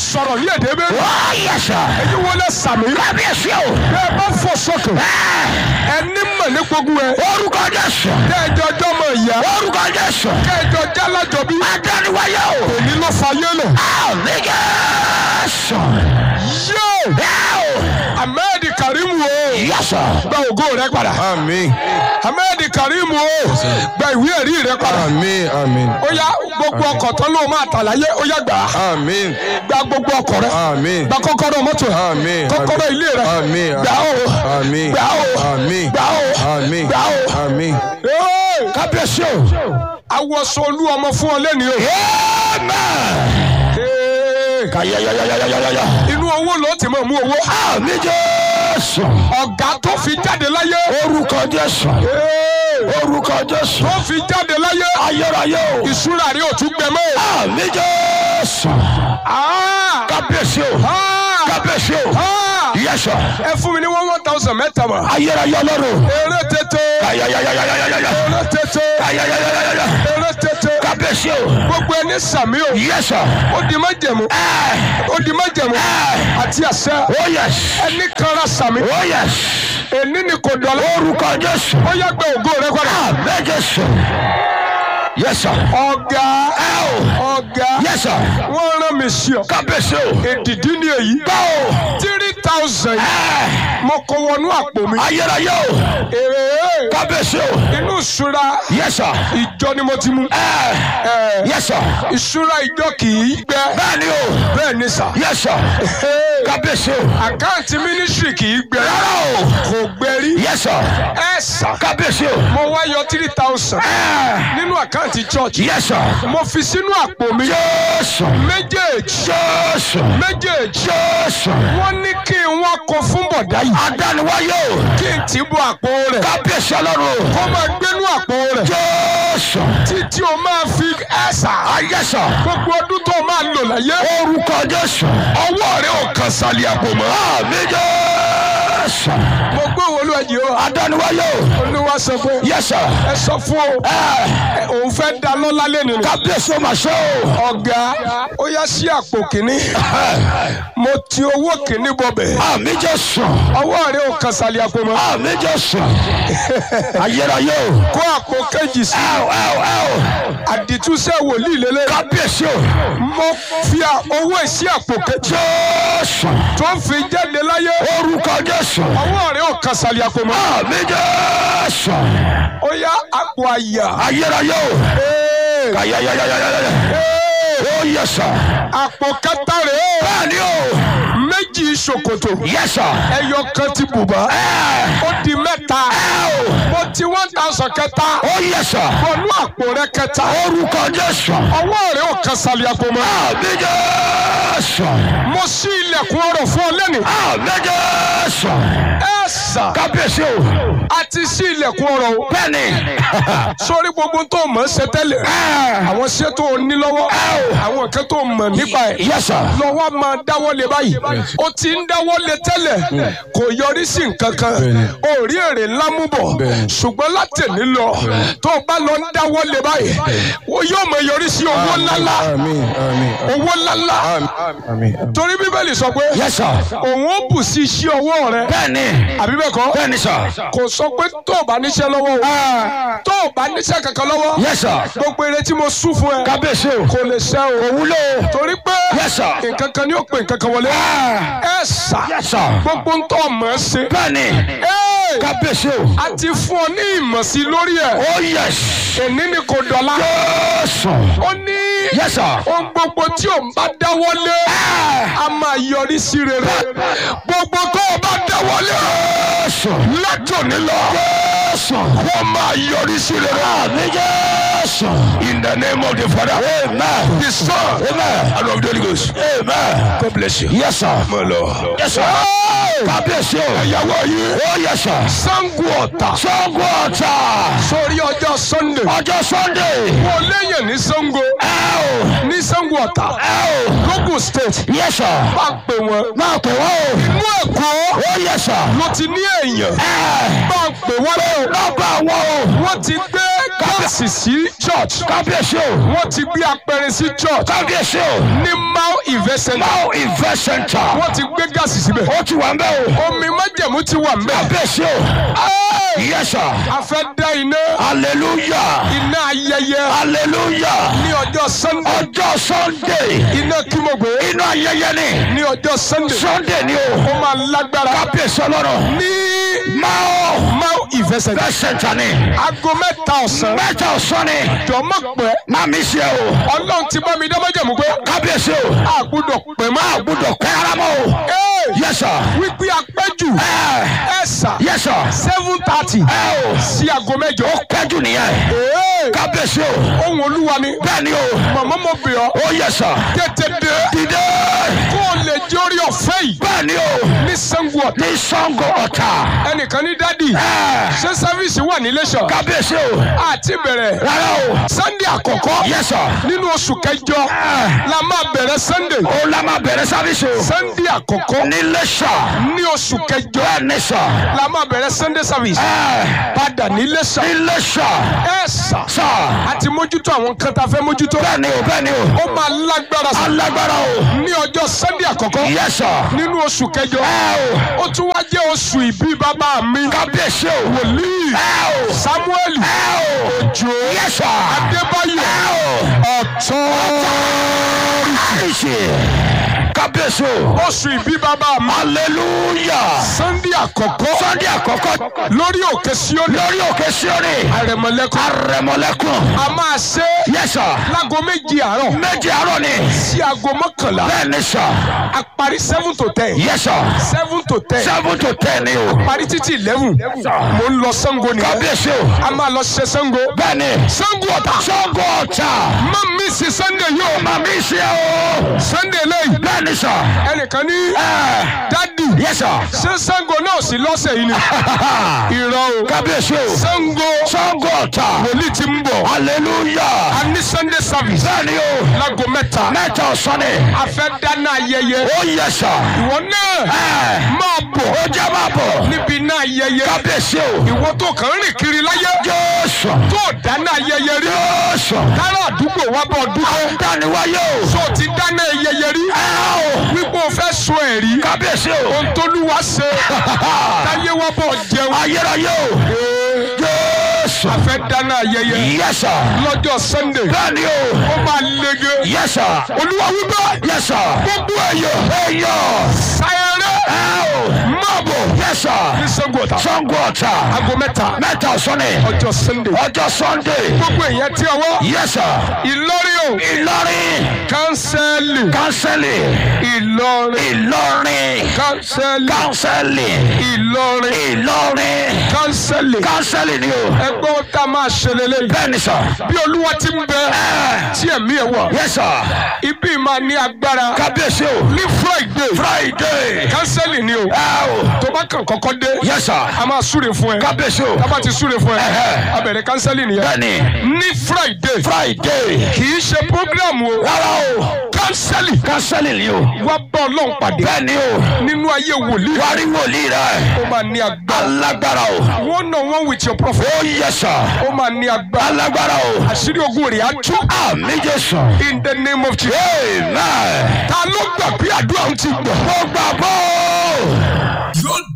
sọ̀rọ̀ ní èdè bẹ́ẹ̀. ó yẹ sà. èyí wọlé sàmì. kábíyèsí o. bẹ́ẹ̀ bá fò sókè. ẹni mọ̀ ní gbogbo ẹ̀. orúkọ jésù. kẹjọ jọmọ ìyá. orúkọ jésù. kẹjọ jálàjọ bí. adániwáyé o. èmi ló fa yélò. àmì jésù. yóò ẹ o. ahmed karim o. yẹ sà. gba ògo rẹ padà. Àmín. ahmed karim o. gba ìwé ẹ̀rí rẹ padà. Àmín. Àmín. ó yá gbogbo ọkọ̀ tán ló máa tà láyé ó yá gbà á. Àmín. gba gbogbo ọkọ̀ rẹ. Àmín. gba kọ́kọ́rọ́ mọ́tò rẹ. Àmín. kọ́kọ́rọ́ ilé rẹ. Àmín. gbà ó. Àmín. gbà ó. Àmín. gbà ó. Àmín. gbà ó. Àmín. Ee, kábíyèsí o. awọsọ olú ọmọ fún ọ lẹ́ni o. amen. Ee, kàyàyàyàyàyàyà. inú owó ló ti máa mú owó. àmì jésù. ọ̀gá tó fi jáde láyé. orúkọ jésù. Ee, orúkọ jésù. tó fi jáde láyé. ayérayé o. ìṣúra rí òtún gbẹ mọ́. àmì jésù. Ah! kábíyèsí o. Ah! kábíyèsí o. Ah! yẹsọ. ẹ fún mi ní one one thousand mẹ́ta mọ̀. ayérayé ọlọ́run. eré tètè. kàyàyàyàyàyàyà. eré tètè. kàyàyàyàyàyà. eré tètè. kábíyèsí o. gbogbo ẹni sàmí o. yẹsọ. ó di májẹ̀mú. ó di májẹ̀mú. àti àṣẹ. oh yes. ẹni kanra sàmí. oh yes. èní ni kò dọ̀la. orúkọ jésù. ó yá gbé ògo rẹ padà. àmì jésù. yẹsọ. ọ̀gá ẹ o. ọ̀gá yẹsọ. wọ́n rán mi sí ọ. kábíyèsí o. èdìdí ni èyí. báwo. three thousand yìí mo kó wọnú àpò mi. ayérayé o. èrè kábíyèsí o. inú ìṣúra yẹsọ. ìjọ ni mo ti mú. ẹ Ẹ, yẹsọ. ìṣúra ìjọ kì í gbẹ. bẹ́ẹ̀ni o. bẹ́ẹ̀ ni sà. yẹsọ. Ee, kábíyèsí o. àkáǹtì mínísírì kì í gbẹ. rárá o. kò gbẹ rí. yẹsọ. ẹ sà. kábíyèsí o. mo wá yọ three thousand ẹ nínú àkáǹtì church. yẹsọ. mo fi sínú àpò mi. jésù. méjèèjì jésù. méjèèjì. jésù. wọ́n ní kí n wá kó fún bọ̀dá yìí. adániwáyé o. kí n tì bọ àpò rẹ̀. kábíyèsí ọlọ́run o. kó máa gbénú àpò rẹ̀. jésù. títí o máa fi ẹ̀sà. ayẹsọ. gbogbo ọdún tó o máa lò láyé. orúkọ jésù. ọwọ́ rẹ̀ ò kàn sálẹ̀ àpò mọ́. àmì jésù. mo gbé wo olú ẹ̀jẹ̀ o. adániwáyé o. olúwa sọ pé yẹsọ. ẹ sọ fún o. ẹ, òun fẹ́ da lọ́lá lẹ́nu ni. kábíyèsí o mà ṣe o. ọ̀gá ó yá sí àpò kìíní. mo ti owó kìíní bọ̀bẹ̀. àmì jésù. ọwọ́ rẹ̀ ò kàn sálẹ̀ àpò mọ́. àmì jésù. ayérayé o. kó àpò kejì sí. ẹ o ẹ o ẹ o. àdìtúnṣe wòlíì lélẹ̀. kábíyèsí o. mo fi à- owó ẹ̀ sí àpò kejì. jésù. tó fi jáde láyé. orúkọ jésù. ọwọ́ rẹ̀ ò kàn sálẹ̀ àpò mọ́. àmì jésù. ó yá àpò àyà. ayérayé o. Ee, kàyàyàyàyàyà. ee, ó yẹsọ. àpò kẹta rèé o. bẹ́ẹ̀ni o. méjì ṣòkòtò. yẹsọ. ẹyọ kan ti bùbá. ẹ ó di mẹ́ta. o. mo ti one thousand kẹta. ó yẹsọ. bọ̀nú àpò rẹ kẹta. orúkọ jésù. ọwọ́ rẹ ò kan sàlẹ̀ àpò mọ́. àmì jésù. mo ṣí ilẹ̀kùn ọrọ̀ fún ọ lẹ́nu. àmì jésù. ẹ sà. kábíyèsí o. a ti ṣí ilẹ̀kùn ọrọ̀ o. bẹ́ẹ̀ni. sórí gbogbo tó mọ̀ ṣe tẹ́lẹ̀. àwọn ṣé tó o ní lọ́wọ́. àwọn nǹkan tó mọ̀ nípa ẹ̀. yẹsọ. lọ́wọ́ máa dáwọ́ lé báyìí. o ti ń dáwọ́ lé tẹ́lẹ̀. kò yọrí sí nǹkan kan. o rí èrè ńlá mú bọ̀. ṣùgbọ́n látẹ̀lé lọ. tó o bá lọ ń dáwọ́ lé báyìí. o yóò mọ yọrí sí owó ńláńlá. Àmín. Àmín. owó ńláńlá. Àmín. torí bíbélì sọ pé. yẹsọ. òun ó bù sí iṣẹ́ ọwọ́ rẹ. bẹ́ẹ̀ni. àbí bẹ́ẹ̀ kọ́. bẹ́ẹ̀ni sọ. kò sọ pé tó o bá níṣẹ́ lọ́wọ́ o. tó o bá níṣẹ́ kankan lọ́wọ́. yẹsọ. gbogbo eré tí mo sún fún ẹ. kábíyèsí o. kò lè ṣe o. òwúlò. torí pé yẹsọ. nǹkan kan ni ó pè nǹkan kan wọlé. ẹ sà yẹsọ. gbogbo ń tọ́ mọ̀ ẹ́ ṣe. bẹ́ẹ̀ni. Ẹ́, kábíyèsí o. a ti fún ọ ní ìmọ̀ sí lórí ẹ̀. ó yẹs. èní ni kò dọ̀la. yẹsọ. ó ní yẹsọ. ohun gbogbo tí o bá dáwọ́lé a máa yọrí sí rere. gbogbo tó o bá dáwọ́lé yẹsọ. látòní lọ. yẹsọ. wọ́n máa yọrí sí rere. àmì jésù. In the name of the Father, amen. the Son, amen. and of the Holy Ghost. amen. God bless you. yẹsọ. Mo lọ. yẹsọ. kábíyèsí o. Ìyàwó yìí. ó yẹsọ. Sango Ọ̀tà. sango ọ̀tà. Sórí ọjọ́ Sunday. ọjọ́ sunday. Wọ́n léyìn ní Sango. ẹ o. Ní Sango Ọ̀tà. ẹ o. Lógùn State. yẹsọ. Bá a pè wọ́n. máa pè wọ́n o. Inú Èkó ó yẹsọ. ló ti ní èèyàn. ẹ Bá a pè wọ́n lé o. lọ́gbà wọn o. Wọ́n ti gbé gáàsì sí church kábíyèsí o wọ́n ti gbé apẹ̀rẹ̀ sí church kábíyèsí o ní mau event center máa invest center wọ́n ti gbé gáàsì síbẹ̀ ó ti wà ń bẹ́ o omi májẹ̀mú ti wà mbẹ̀ kábíyèsí o yes sir a fẹ́ dá iná hallelujah iná ayẹyẹ hallelujah ní ọjọ́ sunday ọjọ́ sunday iná kí mo gbé inú ayẹyẹ ni ní ọjọ́ sunday sunday ni o ó máa lágbára kábíyèsí ọlọ́run ní máa mau event center invest center ni aago mẹ́ta ọ̀sán mẹ́ta ọ̀sán ni jọ̀mọ́ pẹ́ máa mi ṣe o ọlọ́run ti bá mi dá májẹ̀mú pé kábíyèsí o a gbọ́dọ̀ pẹ́ mọ́ àgùdọ̀ pẹ́ ara mọ́ o Ee, yes sir wípé apẹ́jù ẹ ẹ sà yes sir seven thirty ẹ o sí aago mẹ́jọ. pẹ́jù nìyẹn Ee, kábíyèsí o ohun olúwa ni bẹ́ẹ̀ ni o màmá mo bẹ̀ ọ́ ó yes sir tètè dé dìde kó o lè jẹ́ orí ọ̀fẹ́ yìí bẹ́ẹ̀ ni o ní sango ọ̀tá. ní sango ọ̀tà ẹnìkan ní dádì ẹ ṣé sáfíìsì wà ní Iléṣà kábíyèsí o àti bẹ̀rẹ̀ rárá o sunday àkọ́kọ́ yes sir nínú oṣù kẹjọ la máa bẹ̀rẹ̀ sunday ó la máa bẹ̀rẹ̀ sáfíìsì o sunday àkọ́kọ́ ní lẹ́sà ní oṣù kẹjọ bẹ́ẹ̀ ni sà la máa bẹ̀rẹ̀ sunday service ẹ padà ní Iléṣà ní lẹ́sà ẹ sà sà àti mójútó àwọn kan tá a fẹ́ mójútó bẹ́ẹ̀ ni o bẹ́ẹ̀ ni o ó máa lágbára sí alágbára o ní ọjọ́ sunday àkọ́kọ́ yes sir nínú oṣù kẹjọ ẹ o ó tún wá jẹ́ oṣù ìbí bàbá mi kábíyèsí o wòlíì ẹ o samuel ẹ o òjò yes sir adébáyọ̀ ẹ o ọ̀tọ́rìtì àìsè kábíyèsí o oṣù ìbí bàbá mi hallelujah sunday àkọ́kọ́ sunday àkọ́kọ́ lórí òkè síónì lórí òkè síórì àrẹ̀mọ̀lẹ́kùn arẹmọlẹ́kùn a máa ṣe yes sir láago méjì àárọ̀ méjì àárọ̀ ni sí aago mọ́kànlá bẹ́ẹ̀ ni sà a parí seven to ten yes sir seven to ten seven to ten ni o parí títí eleven mo ń lọ sango nìyẹn kábíyèsí o a máa lọ ṣe sango bẹ́ẹ̀ ni sango ọ̀tà sango ọ̀tà má mi sí sunday yóò màmí ṣe o sunday lẹ́yìn bẹ́ẹ̀ ni sà ẹnìkan ní ẹ dádì yes sir ṣé sango náà sí lọ́sẹ̀ yìí ni irọ́ o kábíyèsí o sango sango ọ̀tà wòlíì ti ń bọ̀ hallelujah a ní sunday service bẹ́ẹ̀ ni o láago mẹ́ta mẹ́ta ọ̀sán ni a fẹ́ dáná ayẹyẹ ó yes sir ìwọ náà ẹ máa bọ̀ ó jẹ́ máa bọ̀ níbi iná ayẹyẹ kábíyèsí o ìwọ tó kàn ń rìn kiri láyé jésù tó dáná ayẹyẹ rí jésù kára àdúgbò wa bọ̀ dúpẹ́ dániwáyé o tó ti dáná ayẹyẹ rí ẹ o wípé o fẹ́ sọ ẹ̀rí kábíyèsí o ohun tóluwa ṣe táyé wa bọ̀ jẹun ayérayé o jésù a fẹ́ dáná ayẹyẹ yẹsà lọ́jọ́ sunday bẹ́ẹ̀ni o ó máa lege yẹsà olúwa wípé yẹsà gbogbo èèyàn èèyàn sáyẹrẹ ẹ o máa bọ̀ yẹsà ní sango ọ̀tà sango ọ̀tà aago mẹ́ta mẹ́ta ọ̀sán ni ọjọ́ sunday ọjọ́ sunday gbogbo èèyàn tí ọwọ́ yẹsà ìlọrin o ìlọrin kánsẹ́lì kánsẹ́lì ìlọrin ìlọrin kánsẹ́lì kánsẹ́lì ìlọrin ìlọrin kánsẹ́lì kánsẹ́lì ni o ẹgbẹ́ wọn tá a máa ṣe lélẹ̀ bẹ́ẹ̀ni sà bí olúwa ti ń bẹ tí ẹ̀mí ẹ̀ wà yẹsà ibi máa ní agbára kábíyèsí o ní friday friday kánsẹ́lì ni o ẹ o tó bá kàn kọ́kọ́ dé yẹsà a máa súre fún ẹ kábíyèsí o tá a bá ti súre fún ẹ Ẹhẹ́. a bẹ̀rẹ̀ kánsẹ́lì nìyẹn bẹ́ẹ̀ni ní friday friday kì í ṣe program o rárá o kánsẹ́lì kánsẹ́lì ni o wá bá ọlọ́run pàdé bẹ́ẹ̀ni o nínú ayé wòlíì wárí wòlíì rẹ ó máa ní agbára alágbára o one on one with your prophet ó yẹsà ó máa ní agbára alágbára o àṣírí ogun rẹ̀ á tú àmì jésù in the name of Jesus. amen ta ló gbà bí àdúrà ń ti gbà. mo gbàgbọ́. yóò